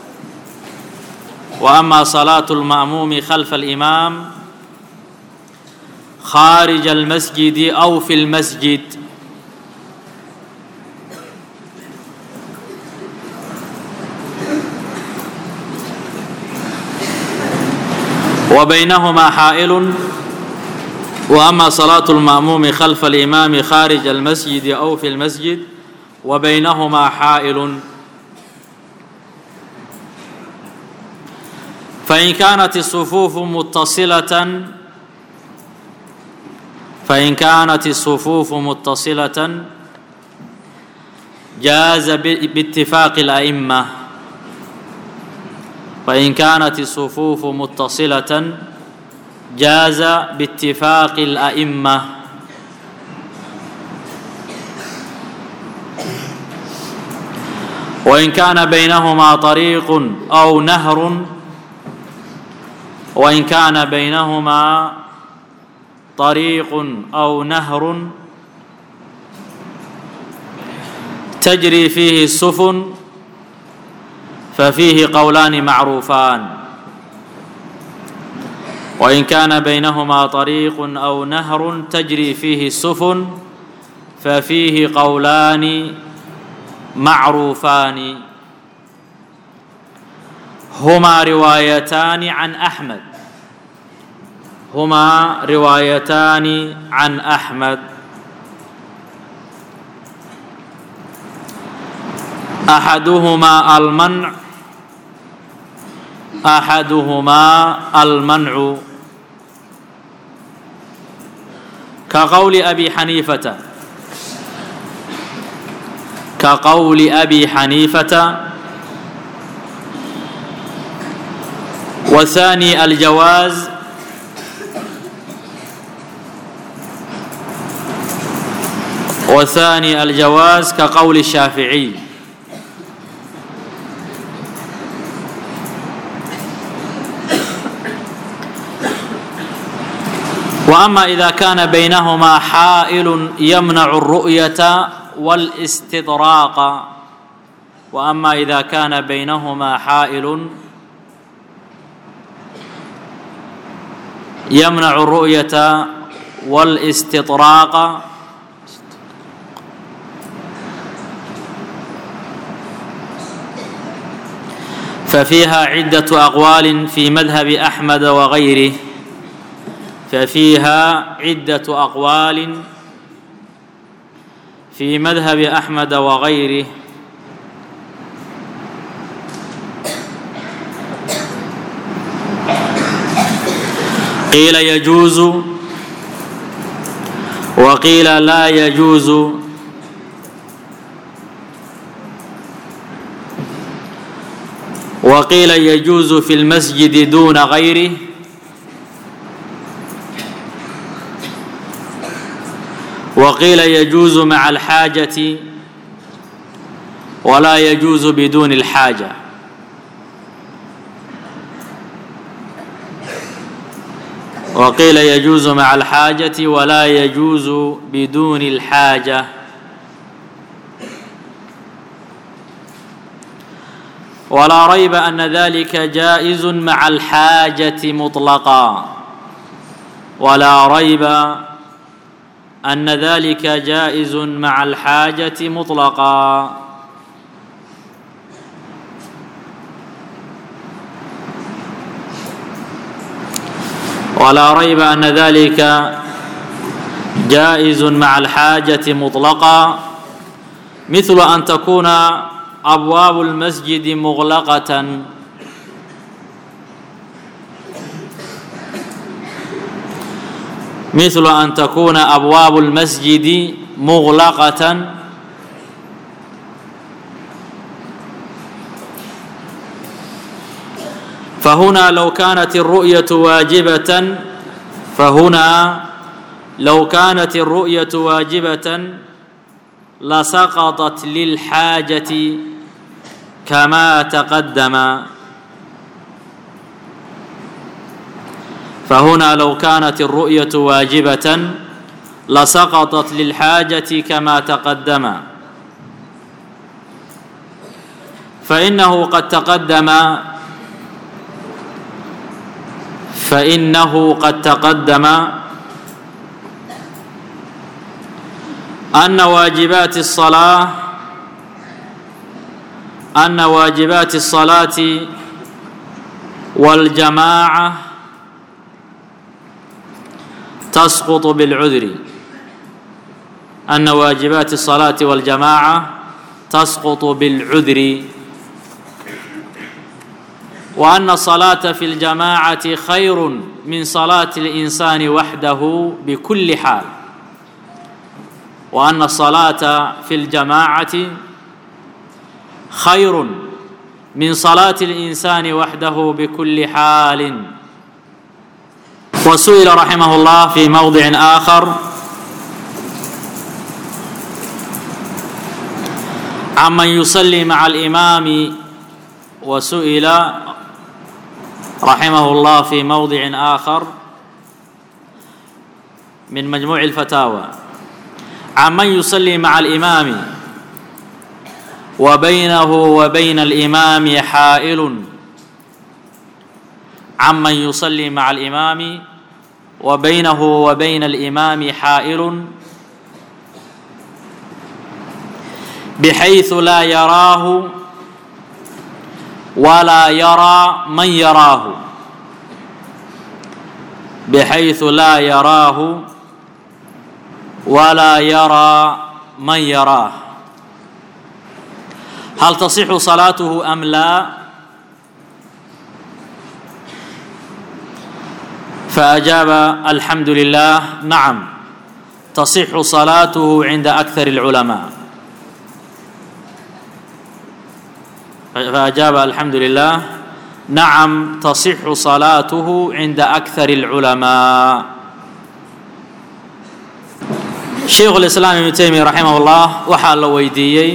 wa ama salaatu lma'muumi khalfa alimaam khaarija almasjidi aw fi lmasjid وبينهما حائل وأما صلاة المأموم خلف الإمام خارج المسجد أو في المسجد وبينهما حائل فإن كانت الصفوف متصلة فإن كانت الصفوف متصلة جاز باتفاق الأئمة فإن كانت الصفوف متصلة جاز باتفاق الأئمة وإن كان بينهما طريق أو نهر وإن كان بينهما طريق أو نهر تجري فيه السفن ففيه قولان معروفان وإن كان بينهما طريق أو نهر تجري فيه السفن ففيه قولان معروفان هما روايتان عن أحمد هما روايتان عن أحمد أحدهما المنع أحدهما المنع كقول أبي حنيفة كقول أبي حنيفة وثاني الجواز وثاني الجواز كقول الشافعي وأما إذا كان بينهما حائل يمنع الرؤية والاستدراق وأما إذا كان بينهما حائل يمنع الرؤية والاستطراق ففيها عدة أقوال في مذهب أحمد وغيره ففيها عدة أقوال في مذهب أحمد وغيره قيل يجوز وقيل لا يجوز وقيل يجوز في المسجد دون غيره وقيل يجوز مع الحاجة ولا يجوز بدون الحاجة وقيل يجوز مع الحاجة ولا يجوز بدون الحاجة ولا ريب أن ذلك جائز مع الحاجة مطلقا ولا ريب أن ذلك جائز مع الحاجة مطلقا ولا ريب أن ذلك جائز مع الحاجة مطلقا مثل أن تكون أبواب المسجد مغلقة مثل أن تكون أبواب المسجد مغلقة فهنا لو كانت الرؤية واجبة فهنا لو كانت الرؤية واجبة لسقطت للحاجة كما تقدم فهنا لو كانت الرؤية واجبة لسقطت للحاجة كما تقدم فإنه قد تقدم فإنه قد تقدم أن واجبات الصلاة أن واجبات الصلاة والجماعة تسقط بالعذر أن واجبات الصلاة والجماعة تسقط بالعذر وأن الصلاة في الجماعة خير من صلاة الإنسان وحده بكل حال وأن الصلاة في الجماعة خير من صلاة الإنسان وحده بكل حال وسئل رحمه الله في موضع آخر عمن يصلي مع الإمام وسئل رحمه الله في موضع آخر من مجموع الفتاوى عمن يصلي مع الإمام وبينه وبين الإمام حائل عمن يصلي مع الإمام وبينه وبين الإمام حائل بحيث لا يراه ولا يرى من يراه بحيث لا يراه ولا يرى من يراه هل تصح صلاته أم لا فأجاب الحمد لله نعم تصح صلاته عند أكثر العلماء فأجاب الحمد لله نعم تصح صلاته عند أكثر العلماء شيخ الإسلام ابن تيمية رحمه الله waxaa la weydiiyey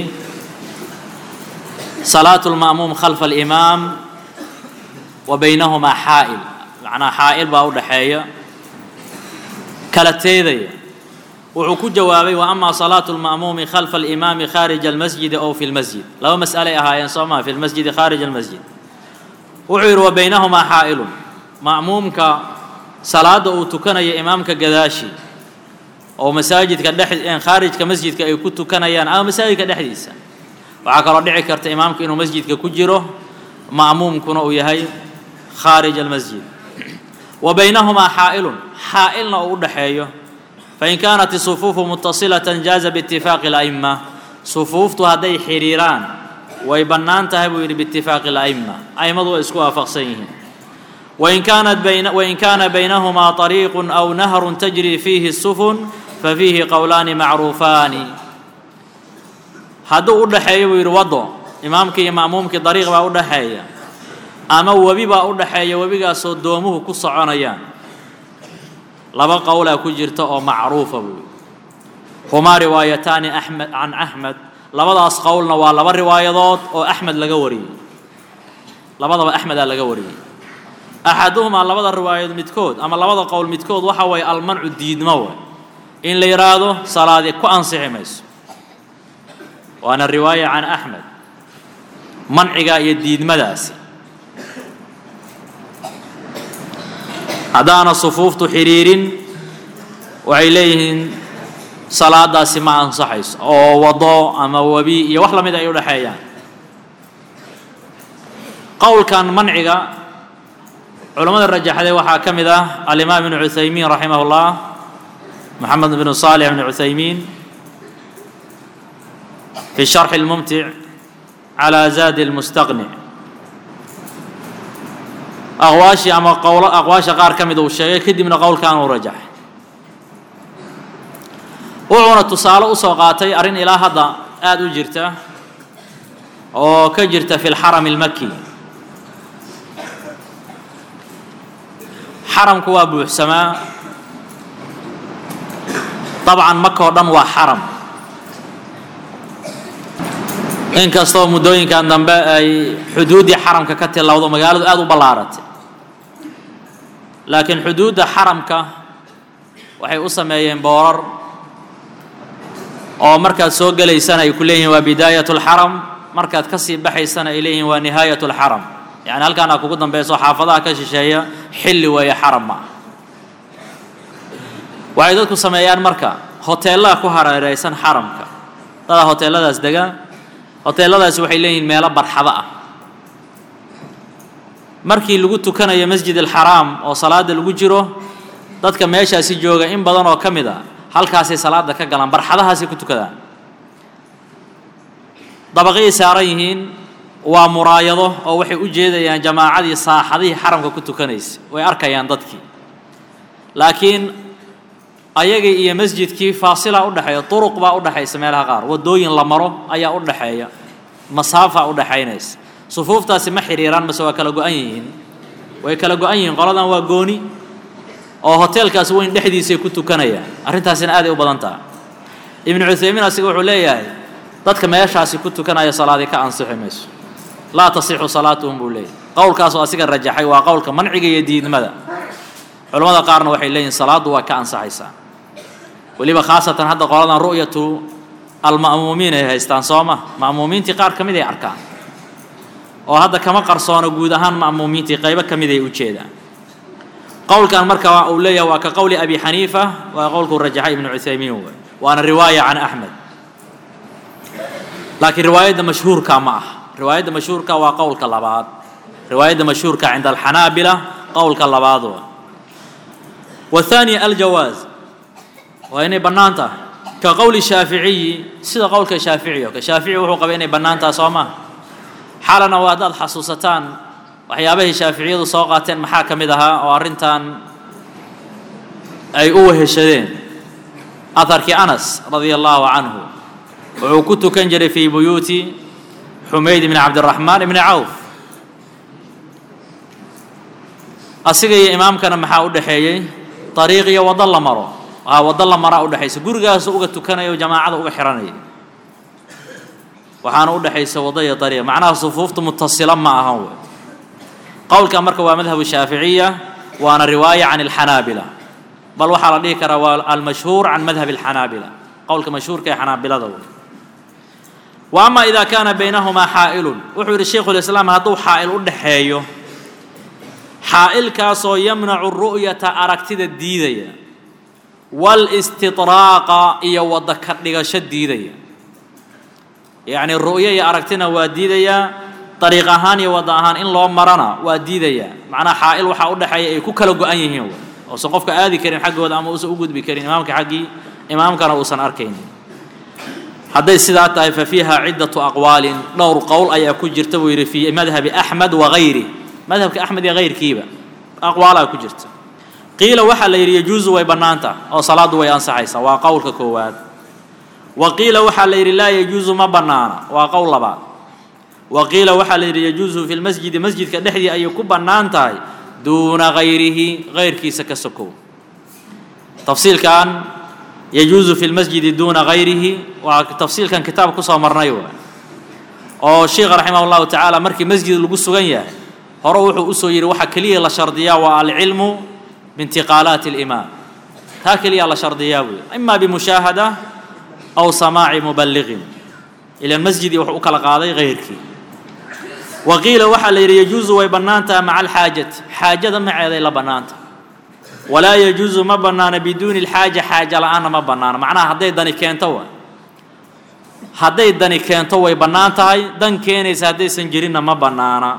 صلاة المأموم خلف الإمام وبينهما xاa'ل macnaa xaa'il baa u dhaxeeya kala teedaya wuxuu ku jawaabay wa ama salaatu lma'muumi khalfa alimaami khaarija almasjidi ow fi lmasjid laba mas'alay ahaayeen soo maa fi lmasjidi khaarija almasjid wuxuu yidhi wa baynahumaa xaa'ilun ma'muumka salaada uu tukanayo imaamka gadaashi oo masaajidka dhex khaarijka masjidka ay ku tukanayaan ama masaajidka dhexdiisa waxaa kaloo dhici karta imaamka inuu masjidka ku jiro ma'muumkuna uu yahay khaarij almasjid wa baynahumaa xaa'ilun xaa'ilna uu u dhaxeeyo fain kaanat isufuufu mutasilatan jaaza biitifaaqi ala'imma sufuuftu hadday xidhiiraan way bannaan tahay buu yidhi biitifaaqi ala'imma a'immadu way isku waafaqsan yihiin wain kaanat bayna wain kaana baynahumaa طariiqun aw nahrun tajri fiihi sufun fafiihi qowlaani macruufaani hadduu u dhaxeeyo buu yidhi waddo imaamkii iyo ma'muumkii dariiq baa u dhaxeeya ama webi baa u dhaxeeya webigaasoo doomuhu ku soconayaan laba qowlaa ku jirta oo macruufa buu humaa riwaayataani axmed can axmed labadaas qowlna waa laba riwaayadood oo axmed laga wariyey labadaba axmedaa laga wariyey axaduhumaa labada riwaayadood midkood ama labada qowl midkood waxa waye almancu diidmo way in la yidhaahdo salaadi ku ansixi mayso waana riwaaya can axmed manciga iyo diidmadaasi haddaana sufuuftu xidhiirin waxay leeyihiin salaadaasi ma ansaxayso oo wado ama webi iyo wax lamid ay u dhexeeyaan qowlkan manciga culammada rajaxday waxaa ka mid ah alimaam ibnu cuthaymiin raximah اllah moxamed bnu صaalix bnu cuthaymiin fi sharxi اlmumtic calى zaadi اlmustaqnic aqwaashii ama qowlo aqwaasha qaar ka mid uu sheegay kadibna qowlkan uu rajaxay wuxuuna tusaale usoo qaatay arrin ilaa hadda aada u jirta oo ka jirta fi lxarami اlmaki xaramku waa buuxsamaa dabcan maka oo dhan waa xaram inkastoo muddooyinkan dambe ay xuduuddii xaramka ka tilowdo magaaladu aada u ballaaratay laakiin xuduudda xaramka waxay u sameeyeen boorar oo markaad soo gelaysana ay ku leeyihin waa bidaayat اlxaram markaad ka sii baxaysana ay leeyihin waa nihaayat اlxaram yani halkaan aa kugu dambayso xaafadaha ka shisheeya xilli weeye xaram ma ah waxay dadku sameeyaan marka hoteellaha ku hareeraysan xaramka dadaa hoteelladaas degaa hoteelladaasi waxay leeyihiin meelo barxado ah markii lagu tukanayo masjid alxaraam oo salaada lagu jiro dadka meeshaasi jooga in badan oo ka mid a halkaasay salaada ka galaan barxadahaasay ku tukadaan dabaqiyay saaran yihiin waa muraayado oo waxay u jeedayaan jamaacadii saaxadihii xaramka ku tukanaysa way arkayaan dadkii laakiin ayagii iyo masjidkii faasilaa u dhexeeya turuq baa u dhexaysa meelaha qaar waddooyin la maro ayaa u dhexeeya masaafa u dhexaynaysa sufuuftaasi ma xidhiiraan mase waa kala go-an yihiin way kala go-an yihiin qoladan waa gooni oo hoteelkaas weyn dhexdiisay ku tukanayaan arrintaasina aaday u badan taha ibnu cuthaymiin asiga wuxuu leeyahay dadka meeshaasi ku tukanaya salaadii ka ansixi mayso laa tasixu salaatuhum buu leeyahy qowlkaasoo asiga rajaxay waa qowlka manciga iyo diidmada culamada qaarna waxay leeyihin salaaddu waa ka ansaxaysaa weliba khaasatan hadda qoladan ru'yatu alma'muumiin ay haystaan soo ma ma'muumiintii qaar ka mid ay arkaan oo hadda kama qarsoono guud ahaan ma'muumiintii qaybo ka mid ay u jeedaan qowlkan marka uu leeyahay waa ka qowli abi xaniifa waa qowlkuu rajaxay ibnu cuthaymiin wey waana riwaaya can axmed laakiin riwaayadda mashhuurka ma ah riwaayadda mashhuurka waa qowlka labaad riwaayadda mashhuurka cinda alxanaabila qowlka labaad wa والثاني الجواز وإني بنانتا كقول الشافعي سيدا قولك الشافعي كشافعي وحو قبل إني بنانتا صوما حالنا واداد حسوستان وحيابه الشافعي سوقاتين محاكم دها وارنتان أي أوه الشدين أثر أنس رضي الله عنه وكنت كنجري في بيوت حميد بن عبد الرحمن بن عوف asiga iyo imaamkana maxaa u dhexeeyey ariiq iyo waddo la maro aa waddo la maraa udhexaysa gurigaasu uga tukanaya o jamaacada uga xihanaya waxaana u dhexaysa waddo iyo ariiq macnaha sufuufta mutasila ma ahan wey qowlka marka waa madhabu shaaficiya waana riwaaya can alxanaabila bal waxaa la dhihi karaa waa almashhuur can madhabi alxanaabila qowlka mashhuurka ee xanaabilada wey wa ama ida kaana baynahumaa xaa'ilun wuxuu yidhi shaykhu lislaam hadduu xaa'il u dhexeeyo xaa'ilkaasoo yamnacu ru'yata aragtida diidaya walistidraaqa iyo wadda ka dhigasho diidaya yacni ru'yo iyo aragtina waa diidayaa dariiq ahaan iyo wadda ahaan in loo marana waa diidayaa macnaha xaa'il waxaa u dhexeeya ay ku kala go-an yihiin uusan qofka aadi karin xaggooda ama uusan u gudbi karin imaamka xaggii imaamkana uusan arkaynin hadday sidaa tahay fa fiiha ciddatu aqwaalin dhowr qowl ayaa ku jirta buu yidhi fii madhabi axmed wagayri madhabka axmed iyo hayrkiiba aqwaalaa ku jirta qiila waxaa la yidhi yajuusu way bannaanta oo salaaddu way ansaxaysaa waa qowlka koowaad wa qiila waxaa la yidhi laa yajuusu ma bannaana waa qowl labaad wa qiila waxaa la yidhi yajuusu fi lmasjidi masjidka dhexdii ayay ku bannaan tahay duuna hayrihi hayrkiisa ka sokow tafsiilkan yajuusu fi lmasjidi duuna hayrihi waa tafsiilkan kitaab kusoo marnay waa oo sheikha raximah llahu tacaala markii masjid lagu sugan yahay hore wuxuu usoo yidhi waxaa keliya la shardiyaa waa alcilmu biintiqaalaati alimaam taa keliya la shardiyaa buuyi ima bimushaahada aw samaaci mubaliqin ilan masjidii wuxuu u kala qaaday hayrkii wa qiila waxaa la yidhi yajuusu way bannaantaha maca alxaajati xaajada maceeday la bannaanta walaa yajuusu ma bannaana biduuni alxaaja xaaja la-aanna ma bannaana macnaha hadday dani keento wa hadday dani keento way bannaan tahay dan keenaysa haddaysan jirinna ma bannaana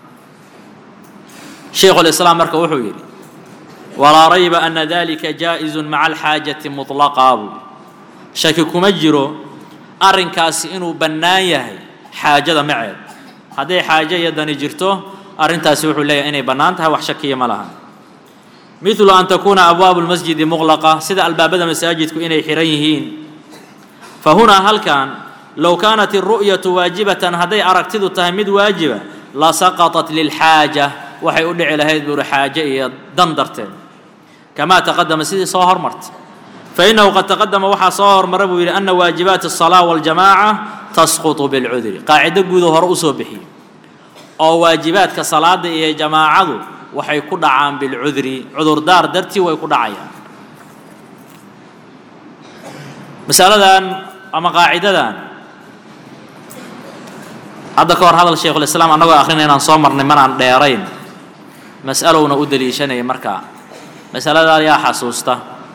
shaykhu lislaam marka wuxuu yidhi walaa rayba ana dalika jaa'izu maca alxaajati muطlaqaa buu shaki kuma jiro arrinkaasi inuu bannaan yahay xaajada maceed hadday xaajo iyo dani jirto arrintaasi wuxuu leeyahay inay bannaan tahay wax shakiya ma laha midlu an takuuna abwaabu lmasjidi muqlaqa sida albaabada masaajidku inay xihan yihiin fa hunaa halkan low kaanat iru'yatu waajibatan hadday aragtidu tahay mid waajiba lasaqaطat lilxaaja waxay u dhici lahayd buuri xaaje iyo dan darteed kamaa taqadama sidii soo hormartay fainahu qad taqadama waxaa soo hormara buu yidhi ana waajibaati الصalaaة waاljamaaca tasquطu biاlcudri qaacido guudo hore usoo bixiyey oo waajibaadka salaada iyo jamaacadu waxay ku dhacaan bilcudri cudurdaar dartii way ku dhacayaan masaladan ama qaacidadan hadda ka hor hadal shaykhulislaam annagoo akhrina inaan soo marnay manaan dheerayn mas'alowna u deliishanaya markaa masaladaa yaa xasuusta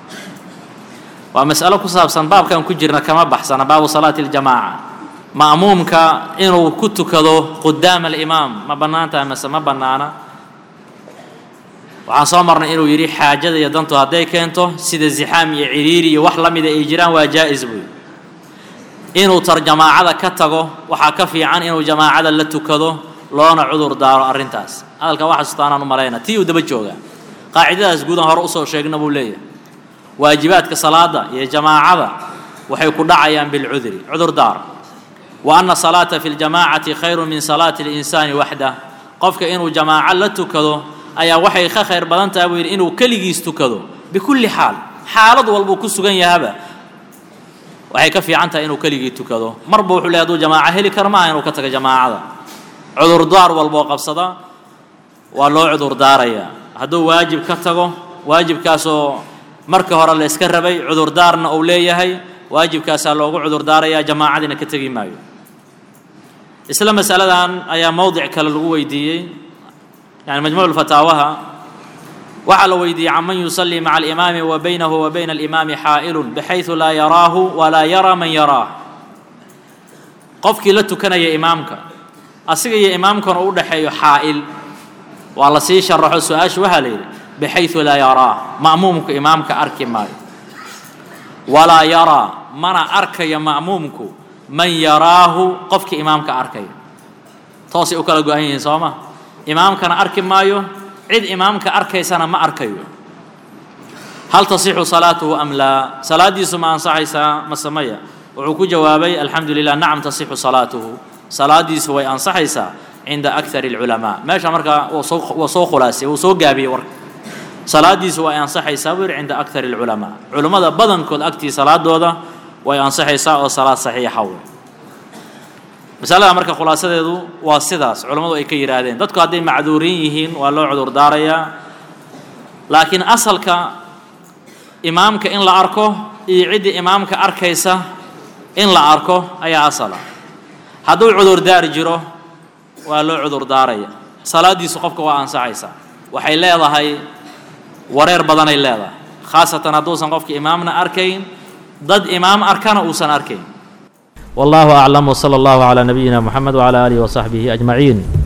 waa mas'alo ku saabsan baabkan ku jirna kama baxsana baabu salaati اljamaaca ma'muumka inuu ku tukado qudaama alimaam ma bannaan tahay mase ma bannaana waxaan soo marnay inuu yidhi xaajada iyo dantu hadday keento sida zixaam iyo ciriiri iyo wax la mida ay jiraan waa jaa'is buy inuu tar jamaacada ka tago waxaa ka fiican inuu jamaacada la tukado loona cudur daaro arrintaas hadalka waa xasuustaanaan u malayna tii uu daba joogaa qaacidadaas guudan hore usoo sheegna buu leeyahay waajibaadka salaada iyo jamaacada waxay ku dhacayaan bilcudri cudur daar wa anna salaata fi ljamaacati khayru min salaati اlinsaani waxdah qofka inuu jamaaco la tukado ayaa waxay ka khayr badan tahay buu yidhi inuu keligiis tukado bikulli xaal xaalad walbuu ku sugan yahaba waxay ka fiican tahay inuu keligii tukado marba wuxuu leey haduu jamaaco heli karo maaha inuu ka tago jamaacada cudurdaar walboo qabsada waa loo cudurdaarayaa hadduu waajib ka tago waajibkaasoo marka hore la iska rabay cudurdaarna uu leeyahay waajibkaasaa loogu cudurdaarayaa jamaacadiina ka tegi maayo isla masaladan ayaa mowdic kale lagu weydiiyey yani majmuuc fataawaha waxaa la weydiiyey can man yusallii maca alimaami wa baynahu wa bayna alimaami xaa'ilun bixaydu laa yaraahu walaa yaraa man yaraah qofkii la tukanaya imaamka asiga iyo imaamkana u dhexeeyo xaa'il waa la sii sharaxo su-aashu waxaa la yidhi bixaydu laa yaraah ma'muumku imaamka arki maayo walaa yaraa mana arkayo ma'muumku man yaraahu qofkii imaamka arkaya toosay u kala go-an yihiin soo ma imaamkana arki maayo cid imaamka arkaysana ma arkayo hal tasixu salaatuhu am laa salaaddiisu ma ansaxaysaa mase maya wuxuu ku jawaabay alxamdu lilah nacam tasixu salaatuhu salaaddiisu way ansaxaysaa cinda akari اlculamaa meesha markaa waa soo khulaasiyey wuu soo gaabiyey warka salaaddiisu way ansaxaysaa buu yidhi cinda akari اlculamaa culummada badankood agtii salaadooda way ansaxaysaa oo salaad saxiixa wey masalada marka khulaasadeedu waa sidaas culammadu ay ka yidhaahdeen dadku hadday macduuriin yihiin waa loo cudur daarayaa laakiin asalka imaamka in la arko iyo ciddii imaamka arkaysa in la arko ayaa asala hadduu cudurdaar jiro waa loo cudurdaaraya salaaddiisu qofka waa ansaxaysaa waxay leedahay wareer badanay leedahay khaasatan hadduusan qofka imaamna arkayn dad imaam arkana uusan arkayn والله أعلم وصلى الله على نبينا محمد وعلى آله وصحبه أجمعين